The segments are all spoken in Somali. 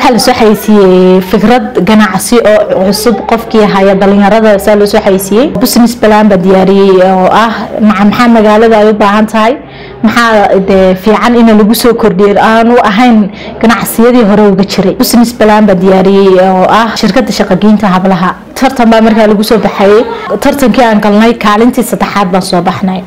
waxaa lasoo xaysiiyey fikrad ganacsi oo cusub qofkii haya dhalinyarada saa loosoo xaysiiyey business plan baa diyaariyey oo ah maxaa magaalada ay u baahan tahay maxaa de fiican in lagu soo kordhiyo aanu ahayn ganacsiyadii hore uga jiray business plan baa diyaariyey oo ah shirkada shaqageynta hablaha tartan baa markaa lagu soo baxayey tartankii aan galnay kaalintii saddexaad baan soo baxnay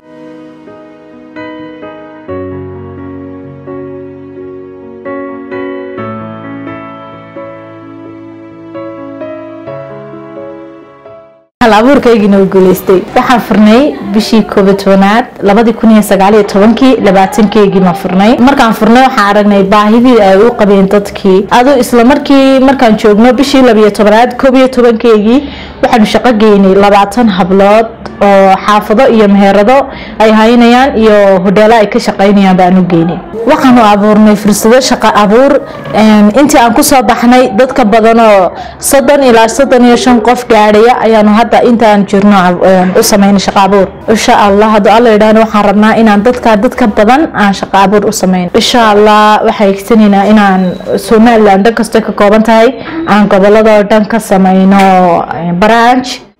abuurkaygina u guuleystay waxaan furnay bishii koobi tobanaad labadii kun iyo sagaaliyo tobankii labaatankeygii furnay markaan furnay waxaan aragnay baahidii ay u qabeen dadkii adu isla markii markaan joogno bishii labiyo tobanaad koob iyo tobankeygii waxaanu shaqo geynay labaatan hablood oo xaafado iyo meherado ay haynayaan iyo hodheelo ay ka shaqaynayaan baanu geynay waxaanu abuurnay fursado shaqo abuur intii aan kusoo baxnay dadka badan oo soddon ilaa soddon iyo shan qof gaadhaya ayaanu hadda intaan jirno u sameynay shaqo abuur insha allah hadduu alla idhaahno waxaan rabnaa inaan dadka dadka badan aan shaqo abuur u sameyn insha allah waxaa egsanaynaa inaan somaliland dhan kastoo ka kooban tahay aan gobolladoo dhan ka sameyno branch